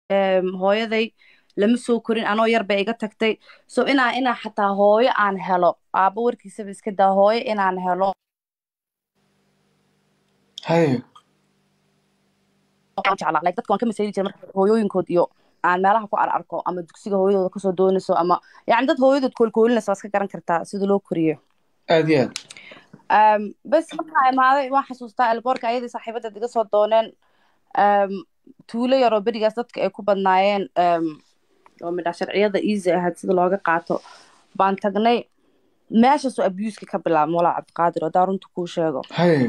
em, hooyaday lama soo korin anoo yar bay iga tagtay so inaa inaa xataa hooyo aan helo aabbo warkiisaba iska daa hooyo inaan helo haye waan jeclaa like dadka waan ka masayli jiray marka hooyooyinkood iyo aan meelaha ku ar arko ama dugsiga hooyadooda kasoo doonayso ama yacni dad hooyadood koolkoolinaysa waa iska garan kartaa sida loo koriyo aad iyo aad Um, bes markaa imaaday waan xasuustaa elboorka ayadii saaxiibadeed iga soo dooneen um, tuulo yaroo berigaas dadka ay ku badnaayeen um, oo midhaa sharciyada easy ahayd sida looga qaato baan tagnay meeshaasoo abuuska ka bilaabma walaa cabdiqaadir oo daa runta kuu sheego haye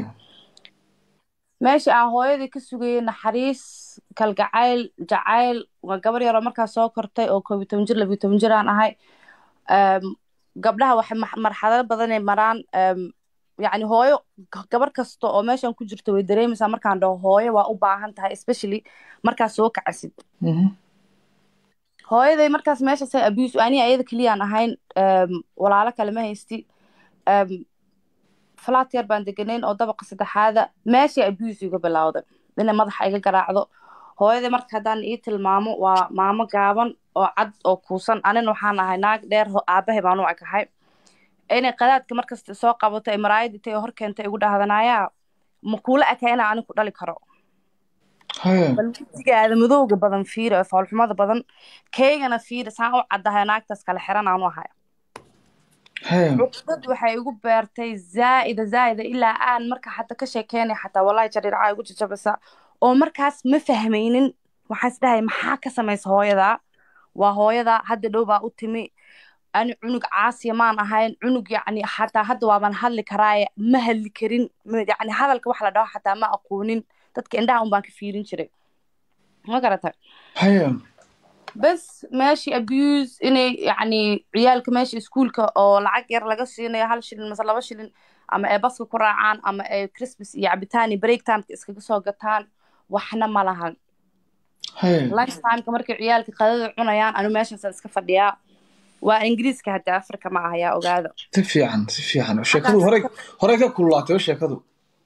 meeshii aan hooyadii ka sugayay naxariis kalgacayl jacayl waa gabar yaroo markaa soo kortay oo koob iyo toban jir labiyo toban jir aan ahay um, gabdhaha waxay max- marxalado badanay maraan um, yacni hooyo g- gabar kasta oo meeshan ku jirto way dareemaysaa markaan dhaho hooyo waa u baahan tahay especially markaa soo kacasid Mhm. hooyaday markaas meeshaasay abuse aniga ayada keliyaan ahayn um, walaalo kale ma haysti um, falaat yar baan deganayn oo dabaqa saddexaada meeshii abuse iga bilowday inay madaxa iga garaacdo hooyaday marka haddaan ii tilmaamo waa maamo gaaban oo cad oo kuusan anina waxaan ahay naag dheer ho- aabahay baan u ekahay inay qadaadka markasta soo qabato ay maraayadii tay hor keentay igu dhahdanayaa ma kuula eka inaa ani ku dhali karo haye bal wejigaada madowga badan fiiri oo foolxumada badan keygana fiiri saan u caddahay naagtaas kale xiran aanu ahay haye cuqdad waxay igu beertay zaa'ida zaa'ida ilaa aan marka xataa ka sheekeynay xataa wallahi jariircaa igu jajabisa oo markaas ma fahmaynin waxaan isdhahay maxaa ka samaysa hooyadaa waa hooyadaa hadda dhow baa u timi ani cunug caasiya maan ahayn cunug yacni xataa hadda waaban hadli karaaye ma hadli karin ma- yacni hadalka wax la dhaho xataa ma aqoonin dadka indhaha un baan ka fiirin jiray ma garatay haye bes meeshii abuse inay yacni ciyaalka meesha iskuulka oo lacag yar laga siinayo hal shilin mase laba shilin ama ay baska ku raacaan ama ay christmas iyo cabitaan iyo break timeka iskaga soo gataan waxna ma lahan haye lunch timeka markay ciyaalka qadada cunayaan anu meeshaasaan iska fadhiyaa waa ingiriiska hadda afrika ma aha yaa ogaada si fiican si fiican sheekadu horey horey ka kululaatay sheekadu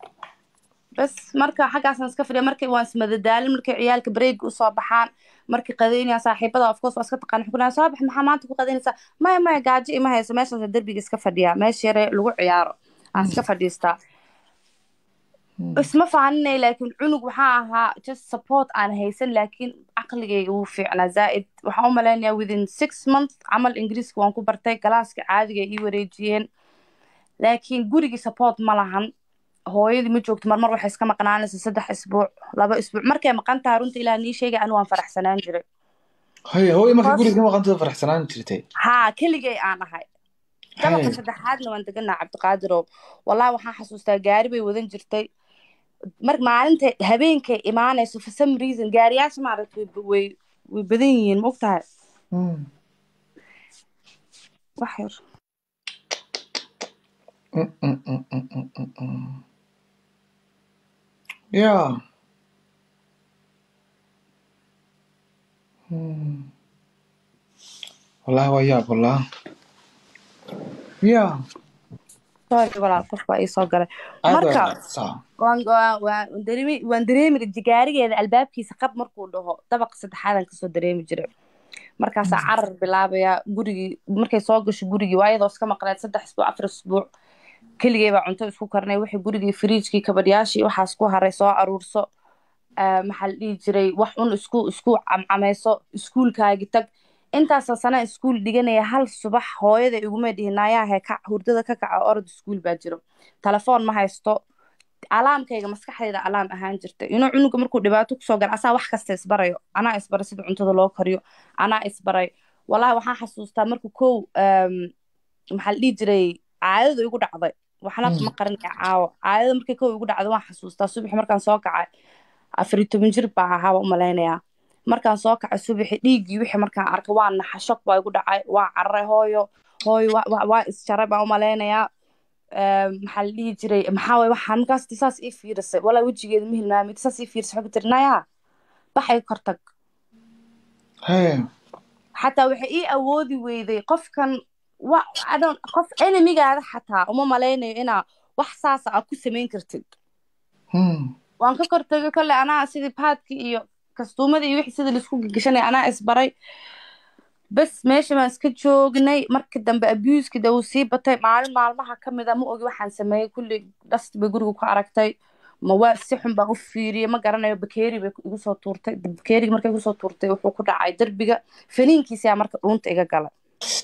bes marka xaggaasaan iska fadhiya markay waan ismadadaalin markay ciyaalka break usoo baxaan markay qadaynayaan saaxiibada of course waa iska taqaan xukun soo bax maxaa maanta ku qadaynaysaa maya maya gaajo ima hayso meeshaas derbiga iska fadhiyaa meesha yare lagu ciyaaro aan iska fadhiistaa isma faaninay laakiin cunug waxaa ahaa just support aan haysan laakiin caqligayga wuu fiicnaa zaa'id waxaan u malaynayaa within six months camal ingiriiska waan ku bartay galaaska caadiga ay ii wareejiyeen laakiin gurigii support ma lahan hooyadii ma joogto marmar waxay iska maqnaanaysa saddex isbuuc laba isbuuc markay maqan tahay runta ilaa nii sheegay anu waan faraxsanaan jiray haye hooyo markay guriga ka maqantada faraxsanaan jirtay haa keligay aan ahay dabaqa haye saddexaadna waan deganaa cabdiqaadirow wallahi waxaan xasuustaa gaari bay wadan jirtay mar maalinta habeenkay imaanayso for some reason gaariyaasha maaragtay way way way badan yihiin ma ogtahay Mm. wax yar Mm, mm, mm, mm, mm, mm, mm. Yeah. Mm. Wallahi waa yaab wallah. Yeah. sorry walaal qof baa ii soo galay Aad marka waa saa. waan waan waan dareemi waan dareemi jiray gaarigeeda albaabkiisa qab markuu dhaho dabaqa saddexaadan kasoo dareemi jiray markaasaa carar bilaabaya gurigii markay soo gasho gurigii waa iyadoo iska maqneed saddex isbuuc afar isbuuc keligay baa cunto isku karnay wixii gurigii firiijkii kabadhyaashii waxaas ku haray soo aruurso Ah, maxaa la dhihi jiray wax un isku isku camcamayso iskuulkaagi tag intaasoo sana iskuul dhiganaya hal subax hooyada iguma dhihin naayahe ka hurdada ka kaca orod iskuul baa jiro telefoon ma haysto alaamkayga maskaxdayda alaam ahaan jirta inuu cunuga markuu dhibaato kusoo gala asaa wax kasta isbarayo anaa isbaray sida cuntada loo kariyo anaa isbaray wallahi waxaan xasuustaa markuu kow um, maxaa la dhihi jiray caadadu igu dhacday waxna Mm. ma qarinaya caawa caadada markay kow igu dhacday waan xasuustaa subax markaan soo kacay afar iyo toban jir baa ahaa baan u malaynayaa markaan soo kacay subaxi dhiiggii wixii markaan arkay waa naxa shok baa igu dhacay waa cararay hooyo hooyo waa- waa waa isjaray baan u malaynayaa Ehm, maxaa la dhihi jiray maxaa waye waxaa markaas ti saas ii fiirisay walaa wejigeeda ma hilmaamay ti saas ii fiirisay waxaa ku tiri nayaa baxay kortag Haye. xataa waxay ii awoodi weyday qofkan wa I don't- qof enemigaada xataa uma malaynayo inaa wax saasa aa ku samayn kartid Mm. waan ka kortagay kolley anaa sidii paadki iyo kastuumada iyo wixii sida laisku gagashanaya anaa isbaray bas meesha baan iska joognay marka dambe abuuski de uu sii batay maalin maalmaha ka mid a ma ogi waxaan sameeyey kulli dhasti bay guriga ku aragtay ma waa si xun baan u fiiriyey ma garanayo bakeeri bay igu soo tuurtay bakeerigi markay igu soo tuurtay wuxuu ku dhacay derbiga faniinkiisaa marka dhuunta iga galay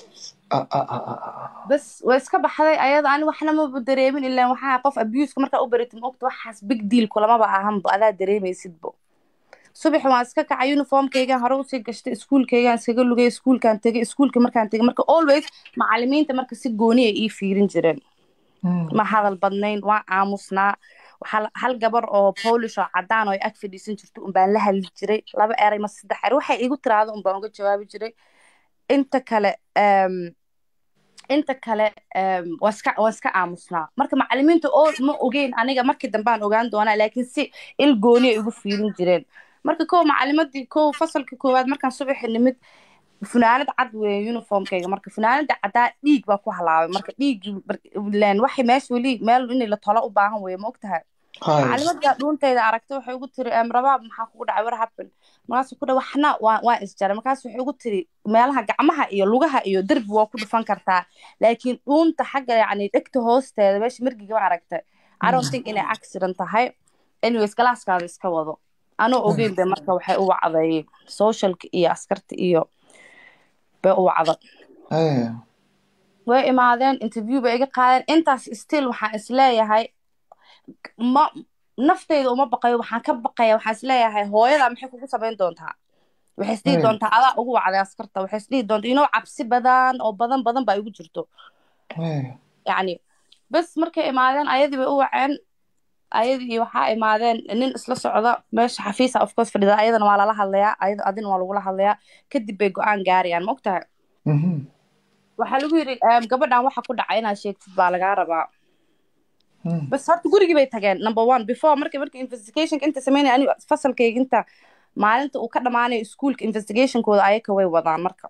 bas way iska baxday ayada ani waxna maba dareemin ilaan waxaa qof abuuska markaa u baritid ma ogta waxaas big deal kulamaba ahanba adaa dareemaysidbo subaxi waan iska kacay uniformkaygaan hore usii gashtay iskuulkaygaan iskaga lugay iskuulkaan tegay iskuulka markaan tegay marka always macalimiinta marka si gooni ay ii fiirin jireen ma hadal badnayn waan aamusnaa hal gabar oo polish oo cadaan oo ay ag fadhiisan jirto unbaan la hadli jiray laba eray ma saddex eray waxay igu tiraado unbaan uga jawaabi jiray inta kale inta kale waan iska waan iska aamusnaa marka macalimiinta oo ma ogeyn aniga markii dambaan ogaan doonaa laakiin si il gooni ay igu fiirin jireen marka kow macalimadii kow fasalka koowaad markaan subaxi nimid funaanad cad weeye uniformkayga marka funaanada caddaa dhiig baa ku halaabay marka dhiiggii waxay meesha weli meel in la tolo u baahan weeye ma ogtahay macalimadaa dhuuntayda aragtay waxay ugu tiri rabaab maxaa kugu dhacay war happen markaasu ku dha waxna waa waa isjaray markaas waxay ugu tiri meelaha gacmaha iyo lugaha iyo derbi waa ku dhufan kartaa laakiin dhuunta xagga yacni dhegta hoosteeda meesha margiga ma aragtay i don't think inay accident tahay anyways galaaskaada iska wado anoo ogeyn bay marka waxay u wacday socialka iyo askarta iyo bay u wacda way imaadeen interview bay iga qaadeen intaas still waxaan isleeyahay ma naftayda uma baqayo waxaan ka baqaya waxaan isleeyahay hooyada maxay kugu samayn doontaa waxay isdhihi doontaa adaa ugu wacday askarta waxay isdhihi doontaa inoo cabsi badan oo badan badan baa igu jirto yacni bas markay imaadeen ayadii bay u waceen ayadii waxaa imaadeen nin isla socda meesha xafiisa of course fadhida ayadana waa lala hadlayaa ayada adina waa lagula hadlayaa kadib bay go-aan gaarayaan ma ogtahay waxaa lagu yidhi gabadhan waxa ku dhacay inaad sheegtid baa lagaa rabaa bas horta gurigii bay tageen number one before marka marka investigationka inta sameynaya ani fasalkayga inta maalinta uu ka dhamaanayo iskuolka investigationkooda ayaka way wadaan marka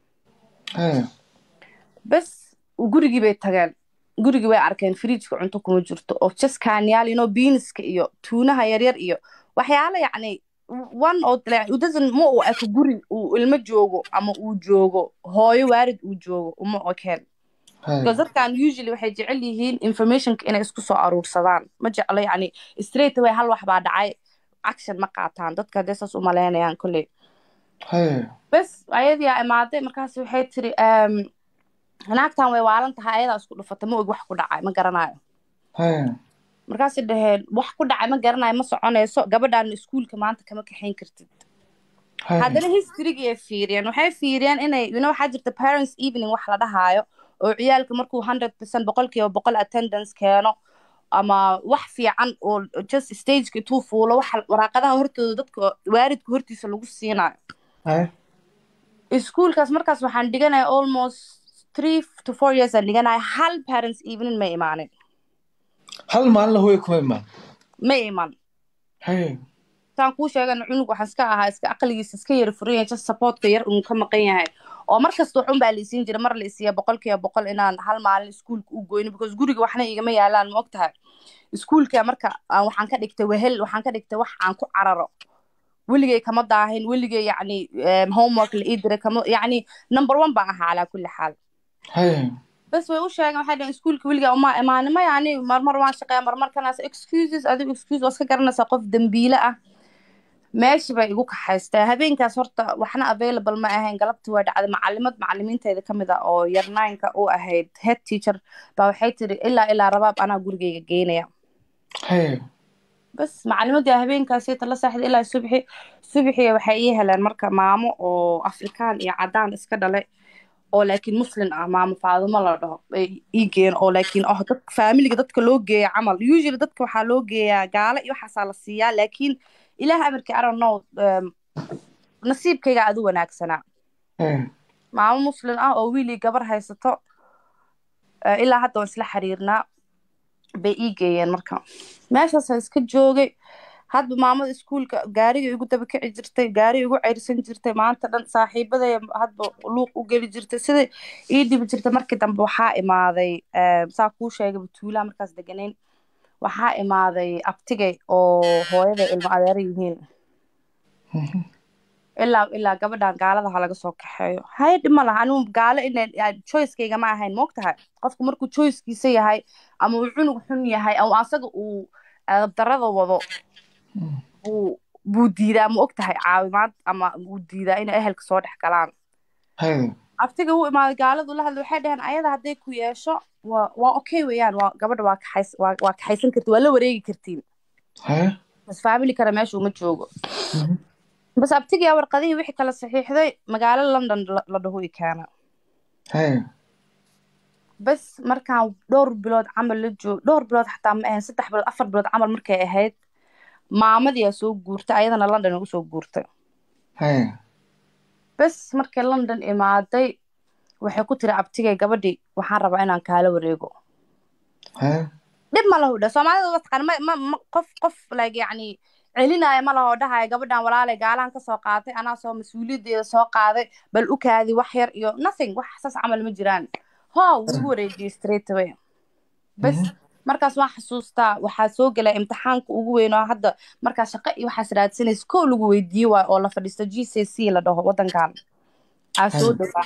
bas gurigii bay tageen gurigii way arkeen fridjka cunto kuma jirto oo jaskaanyaal ino biiniska iyo tuunaha yaryar iyo waxyaala yacni one oo udasan ma uu eko guri uu ilmo joogo ama uu joogo hooyo waarid uu joogo uma okeen because dadkan usually waxay jecel yihiin informationka inay isku soo aruursadaan ma jeclo yacni straight away hal wax baa dhacay action ma qaataan dadka hadee saas u malaynayaan kolley bas ayadii aa imaaday markaas waxay tiri naagtan way waalan tahay ayadaa isku dhufata ma og wax ku dhacay ma garanayo markaasay dhaheen wax ku dhacay ma garanayo ma soconayso gabadhan iskuulka maanta kama kaxayn kartid haddana historygii ay fiiriyeen waxay fiiriyeen inay you know waxaa jirta parents evening wax la dhahaayo oo ciyaalka markuu hundred percent boqolkiiba boqol attendance keeno ama wax fiican oo just stageka intuu fuulo waxa waraaqadaha hortooda dadka waaridka hortiisa lagu siinayo iskuulkaas markaas waxaan dhiganaya almost three to four years aan dhiganaya hal parents evening ma imaanin hal maalin hooya kuma imaan ma iman saan kuu sheegana cunug waxaan iska ahaa iska aqligiisa iska yara furan yahay just supportka yar uu ka maqan yahay oo mar kasta waxun baa la isiin jira mar la isiiya boqolkiiba boqol inaan hal maalin iskuulka u goyno because guriga waxna igama yaalaan ma og tahay iskuulka marka waxaan ka dhigtay wehel waxaan ka dhigtay wax aan ku cararo weligay kama daahin weligay yacni homework la ii diray kama yacni number one baan ahaa calaa kulli xaal bas way u sheegeen waxay dhaheen iskuulka weligaa uma imaanin ma yani marmar waan shaqeeya marmar kanaas excuses adigu excuse waa iska garanaysaa qof dembiile ah meeshii bay igu kaxaystaa habeenkaas horta waxna available ma ahayn galabtii waa dhacday macalimad macalimiinteeda ka mid ah oo yarnaynka u ahayd head teacher baa waxay tiri ilaa ilaa rabaab anaa gurigeyga geynaya bas macalimadii habeenkaasi tala saaxda ilaa subxi subxi waxay ii heleen marka maamo oo afrikaan iyo cadaan iska dhalay oo laakiin muslin ah maamo faadumo la dhaho ay ii geeyeen oo laakiin oh dad faamiliga dadka loo geeya camal usually dadka waxaa loo geeyaa gaalo iyo waxaasaa la siiyaa laakiin ilaah amarkii i don't know nasiibkayga adu wanaagsanaa maamo muslin ah oo wiilii gabar haysato ilaa hadda waan isla xiriirnaa bay ii geeyeen marka meeshaasa iska joogay hadba maamada iskuulka gaariga igu daba kici jirtay gaariga igu ceyrsan jirtay maanta dhan saaxiibaday hadba luuq u geli jirtay sida ii dhibi jirtay markii dambe waxaa imaaday saa kuu sheegay batuulaha markaas deganayn waxaa imaaday abtigay oo hooyaday ilmo adeero yihiin Mhm. ilaa ilaa gabadhan gaalada ha laga soo kaxeeyo haye dhib ma laha anigu gaalo ina choicekayga ma ahayn moogtahay qofku markuu choicekiisa yahay ama uu cunug xun yahay ama asaga uu darada wado Mm. buu buu diidaa ma ogtahay caawimaad ama uu diidaa inay ehelka soo dhex galaan Haye. aftiga u imaaday gaaladu la hadlay waxay dhaheen ayada hadday ku yeesho waa waa okay weeyaan waa gabadha waa kaxays waa waa kaxaysan kartiin waa la wareegi kartiin Haye. bas faamili kale meesha uma joogo Mhm. bas abtigaa warqadihii wixii kala saxiixday magaalo london la la dhaho i keena Haye. bas markaan dhowr bilood camal la joog dhowr bilood xataa ma ahayn saddex bilood afar bilood camal markay ahayd maamadii aa soo guurtay ayadana london ugu soo guurtay Haye. bas markay london imaaday waxay ku tiri abtigay gabadhii waxaan rabaa inaan kaala wareego Haye. dhib ma lahu dha soomaalida waa taqaan ma ma ma qof qof like yacni celinaya ma laho dhahaya gabadhan walaalay gaalahan kasoo qaatay anaa soo mas-uuliyaddeeda soo qaaday bal u kaadi wax yar iyo nothing wax saas camal ma jiraan ho wuu igu wareejiyey straight away bas Mhm. markaas waan xasuustaa waxaa soo gelay imtixaanka ugu weyn oo hadda markaa shaqo iyo waxaas raadsanaysa kow lagu weydiiye waay oo la fadhiisto g c c la dhaho waddankan aa soo Haye. dhowaa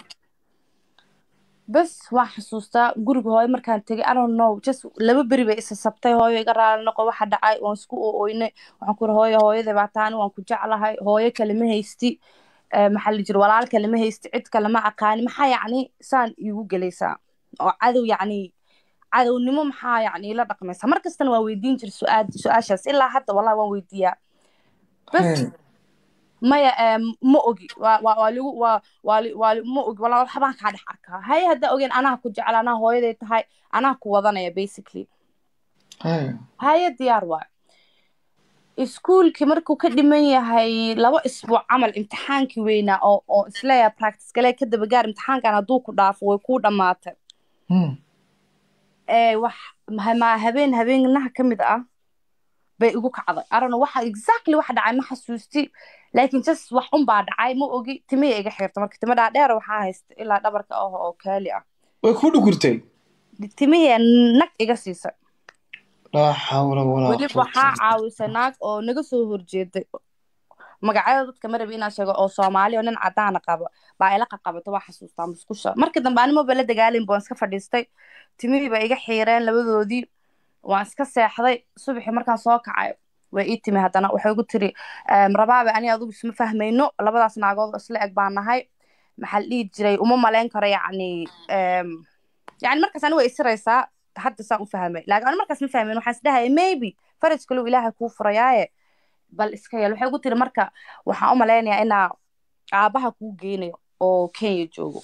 bas waan xasuustaa guriga hooyo markaan tegay i don't know just laba beri bay isa sabtay hooyo iga raali noqo waxa dhacay waan isku ooynay waxaan ku iri hooyo hooyaday baa taani waan ku jeclahay hooyo kale ma haysti Eh, maxaa la jira walaal kale ma haysti cid kale ma aqaani maxaa yacni saan iigu gelaysaa oo cadow yacni cadownimo maxaa yacni ila dhaqmaysaa mar kastana waan weydiin jiray su-aal su-aashaas ilaa hadda wallahi waan weydiiyaa bas Haye. maya em, ma ogi waa waa waa ligu waa waa li- waa li- ma ogi walaa waxbaan kaa dhex arkaa haye haddaa ogeen anaa ku jecel anaa hooyaday tahay anaa ku wadanaya basically Haye. haye diyaar waay iskuulkii markuu ka dhiman yahay laba isbuuc camal imtixaankii weynaa oo oo isleeyahay practice galee ka daba gaar imtixaankan hadduu ku dhaafo way kuu dhammaatay Mm. ee wax ma ma- habeen habeenaha ka mid ah bay igu kacday arano waxa exactly waxa dhacay ma xasuusti laakiin just wax un baa dhacay ma ogi timihii iga xirta marka timo dhaadheer waxaa haysta ilaa dhabarka ah oo kaali ah Way ku dhukurtay. timihii nag iga siisay Laa xawla walaa weli quwwata waxaa illa caawisay naag oo naga soo horjeeday magacyada dadka ma rabi inaan sheego oo soomaali oo nin cadaana qaba baa ila qaqabato waa xasuustaa musqusha marka dambe animoba la dagaalin baan iska fadhiistay timihii ba iga xiireen labadoodii waan iska seexday subaxii markaan soo kacay way ii timi haddana waxay igu tiri "Em, rabaabe ani adigu isma fahmayno labadaas naagood oo isla eg baan nahay maxaa la dhihi jiray uma malayn karo yacni em, yacni markaas ani way isiraysaa hadda saan u fahmay laakiin ani markaas ma fahmin waxaan isdhahaya maybe faraj kalow ilaahay kuu furayaaye bal iska yeel waxay igu tiri marka waxaan u malaynayaa inaa aabaha kuu geynayo oo kenya joogo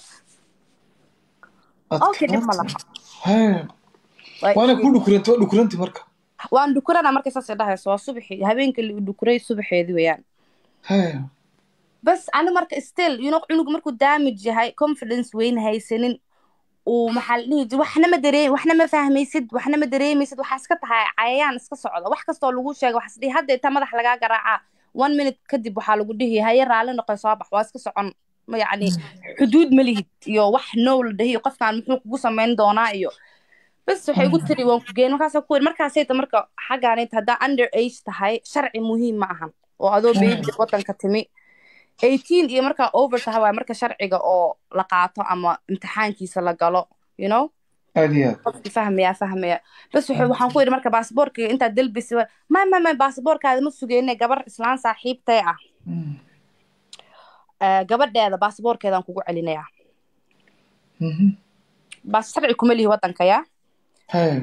okay dhib ma laha Haye. Waa Waana ii- ku dhukurantay, waa dhukurantay marka. waan dhukurana markay saas dhahayso waa subaxii habeenkii la dhukuray subaxeedii weeyaan Haye. bas ani marka still you know cunuga markuu damage yahay confidence weyn haysanin uu maxaa la dhihi jira waxna ma dareem waxna ma fahmaysid waxna ma dareemaysid waxaa iska tahay cayayaan iska socda wax kastoo lagu sheega waxaa isdhihi hadda inta madax lagaa garaacaa one minute kadib waxaa lagu dhihi haye raalli noqoy soo bax waa iska socon ma yacni xuduud ma lihid iyo wax now la dhahi qofkaan muxuu kugu samayn doonaa iyo bas waxay igu tiri waan ku geen markaasa ku yiri markaasayta marka xaggaanayta haddaa under age tahay sharci muhiim ma ahan oo adoo beebi wadanka timi eighteen iyo markaa over tahay waay marka sharciga oo la qaato ama imtixaankiisa la galo you know Aad iyo aad. qofki fahmaya fahmaya bas wuxuu waxaan ku yidhi marka baasaboorkiga intaad delbisi ma ma ma baasaboorkaada ma sugeyne gabar islaan saaxiibtay ah Mm. Eh, gabadheeda baasaboorkeedaan kugu celinayaa Mhm. baas sharci kuma lihi wadanka yaa Haye.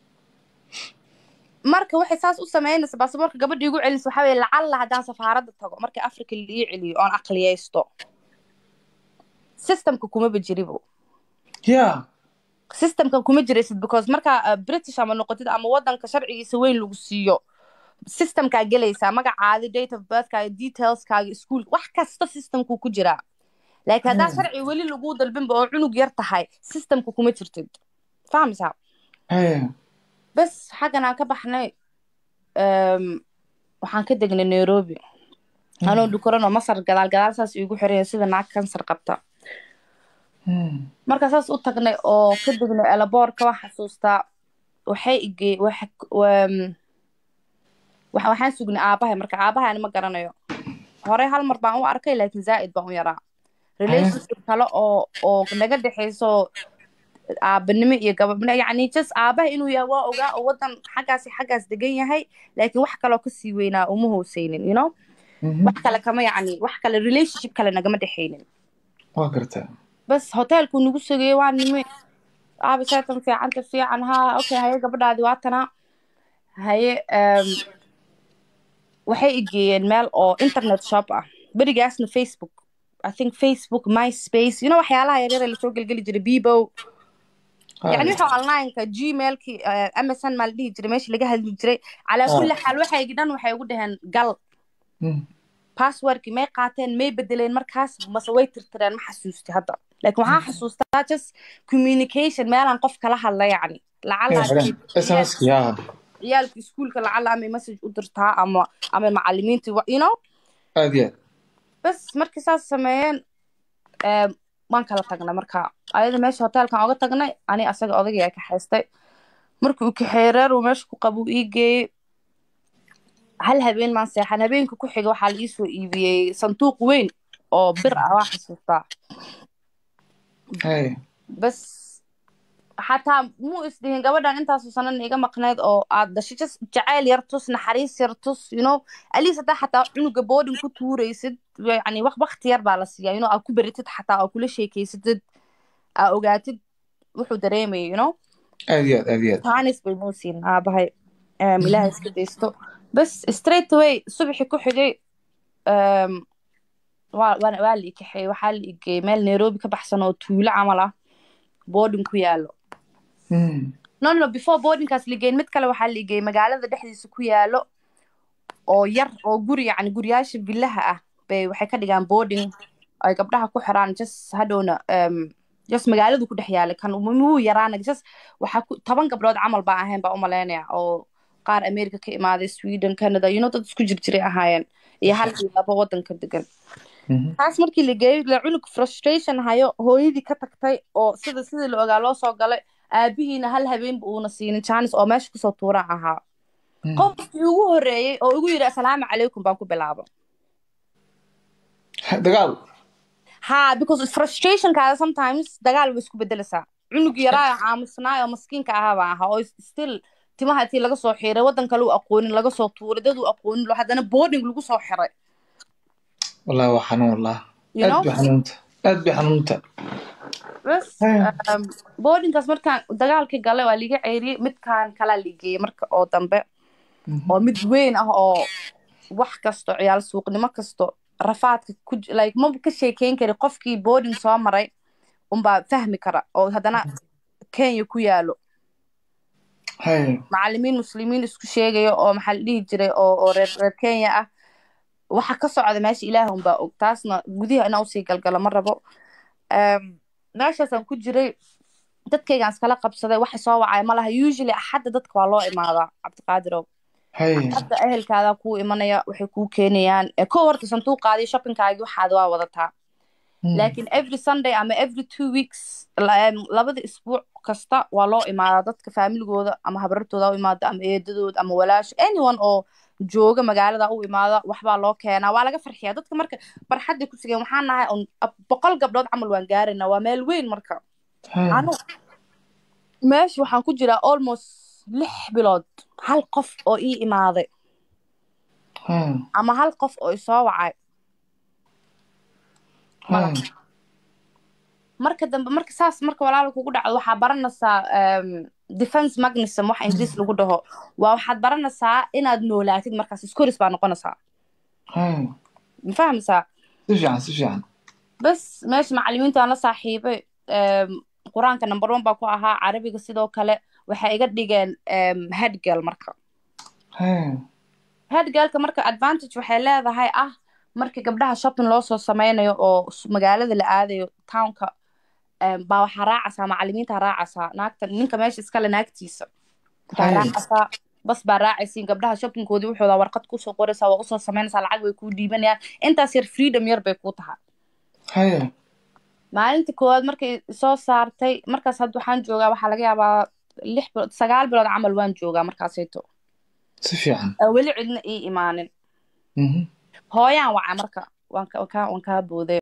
marka waxay saas u samaynaysa baasaboorka gabadha igu celinaysa waxaa weye lacalla haddaan safaaradda tago marka africa la ii celiyo oon aqliyaysto systemka kumaba jiribo Yeah. systemka kuma jiraysid because markaa uh, british ama noqotid ama wadanka sharcigiisa weyn lagu siiyo systemkaa gelaysaa magacaadi date of birthkaaga detailskaaga ischool wax kasta systemku ku jiraa laakiin haddaa Hmm. sharci weli lagu dalbinba oo cunug yar tahay systemka kuma jirtid fahmaysaa Haye. bas xaggan aan ka baxnay em, waxaan ka degnay nairobi anoo dhukuranoo masar gadaal gadaal saas iigu xiraya sida naag kansar qabta Mm. markaa saas u tagnay oo ka degnay elaboorka waan xasuustaa waxay igey wax- wam- waxa- waxaan sugnay aabahay marka aabahay ani ma garanayo horey hal mar baan u arkay laakiin zaa'id baan u yaraa relationship kale oo oo naga dhexayso aabanimo iyo gabadhnimo yacni just aabaha inuu yahay waa ogaa oo waddan xaggaasi xaggaas degan yahay laakiin wax kaloo kasii weynaa uma hooseynin you know wax kale kama yacni wax kale relationship kale nagama dhexaynin waa gartaa bas hoteelkuu nagu sugayey waa nime aabi seetan fiicanta fiican haa okay haye gabadhaadi waa tanaa haye um, waxay igeeyeen meel oo internet shop ah berigaasna facebook i think facebook myspace you know waxyaalaha yaryar ee lasoo gelgeli jiray bibo يعني وحو onlineka gmailki msn maa la dhihi jiray meeshii laga hadli jiray calaa kulli xaal waxay dhan waxay ugu dhaheen gal passwordki may qaateen may bedeleen markaas mase way tirtireen ma xasuusti hadda laakiin waxaa xasuustaa just communication meelaan qof kala hadla yacni smski ya ciyaalka iskuulka lacala amay message u dirtaa ama ama macalimiinta you know aad iyo aad bas markii saas sameeyeen waan kala tagnay marka ayada meesha hoteelkan oga tagnay ani asaga odagaya kaxaystay markii uu kaxeeyey reer uu meesha ku qabuu ii geeyey hal habeen maan seexan habeenka ku xiga waxaa la iisoo iibiyey sanduuq weyn oo bir ah waa xasuustaa bas xataa muu isdhihin gabadhan intaasu sanan iga maqneyd oo aad dhashay just jacayl yar tus naxariis yar tus you know aliis hadaa xataa cunuga boodin ku tuuraysid yani wakti yar baa la siiyaa you know aad ku beritid xataa oo kula sheekeysatid aa ogaatid wuxuu dareemaya you know aad iyo aad aad iyo aad tanis bay noo siin aabahay ilaha iska daysto bas straight away subaxii ku xigay waa waa la ikaxeeyey waxaa la igeeyey meel nairobi ka baxsan oo tuulo camal ah boarding ku yaalo no no before boardingkaas ligeyn mid kale waxaa ligeeyey magaalada dhexdiisa ku yaalo oo yar oo guri yacni guryaasha villaha ah bay waxay ka dhigaan boarding ay gabdhaha ku xiraan just hadhowna just magaaladu ku dhex yaalay kan muu yaraana just waxaa ku toban gabdhood camal baa ahayn baa u malaynaya oo qaar america ka imaaday sweden canada you know dad isku jir jiray ahaayeen iyo hal iyo laba waddanka degan taas markii la geeyey la cunug frustration hayo hooyadii ka tagtay oo sida sidii la ogaa loo soo galay aabihiina hal habeenba uuna siinin janis oo meesha kusoo tuuraan ahaa qofkii ugu horreeyey oo igu yidhi assalaamu calaykum baan ku bilaabo dagaal ha because frustrationkaada sometimes dagaal way isku bedelaysaa cunug yaraa aamusnaay oo maskiinka ahaa baan ahaa oo still timaha intii laga soo xiiray waddan kale u aqoonin laga soo tuuray dad u aqoonin lo haddana boarding lagu soo xiray wallahi waa xanuun wallah You know? aad bay xanuunta aad bay xanuunta bas boardingkaas markaan dagaalkii galay waa liiga ceyriyey midkaan kalaa liigeeyey marka oo dambe oo mid weyn ah oo wax kasto ciyaal suuqnimo kasto rafaadka ku like ma ka sheekeyn kari qofkii boarding soo maray unbaa fahmi kara oo haddana kenya ku yaalo hay macalimiin muslimiin isku sheegaya oo maxaa la dhihi jiray oo oo reer reer kenya ah waxa ka socda meesha ilaah unbaa og taasna gudiha inaa usii galgalo ma rabo meeshaasaan ku jiray dadkaygaan iskala qabsaday waxa soo wacay ma laha usually axadda dadka waa loo imaadaa cabdiqaadirow hay hadda ehelkaadaa kuu imanaya waxay kuu keenayaan ko horta sanduuqaadii shoppingkaagii waxaad waa wadataa laakiin every sunday ama every two weeks labada isbuuc kasta waa loo imaadaa dadka faamiligooda ama habarartooda u imaada ama eedadooda ama walaasho anyone oo jooga magaalada u imaada waxbaa loo keenaa waa laga farxiyaa dadka marka barxadda ku sigeen waxaan nahay un boqol gabdhood camal waan gaaraynaa waa meel weyn marka anu meesha waxaan ku jiraa almost lix bilood hal qof oo ii imaaday ama hal qof oo isoo wacay marka dambe marka saas marka walaala kugu dhacdo waxaa baranaysaa defense magnism wax ingiriis lagu dhaho waa waxaad baranaysaa inaad noolaatid markaas iskoris baa noqonaysaa ma fahmaysaa si fiican si fiican bas meesha macalimiintaan la saaxiibay qur-aanka number one baa ku ahaa carabiga sidoo kale waxay iga dhigeen headgal marka headgalka marka advantage waxay leedahay ah marka gabdhaha shopping loo soo sameynayo oo magaalada la aadayo townka baa waxaa raacaysaa macalimiinta raacaysaa naagta ninka meesha iskale naagtiisa baa raacaysaa bas baa raacaysiin gabdhaha shoppingkoodii wuxuuda warqad kusoo qoraysaa waa usoo sameynaysaa lacag bay kuu dhiibanayaan intaas yar freedom yar bay kuu tahay maalintii koowaad markay soo saartay markaas hadda waxaan joogaa waxaa laga yaabaa lix bilood sagaal bilood camal waan joogaa markaasayto si fiican weli cidna ii imaanin hooyaan waca marka waan ka- waan kaa waan kaa booday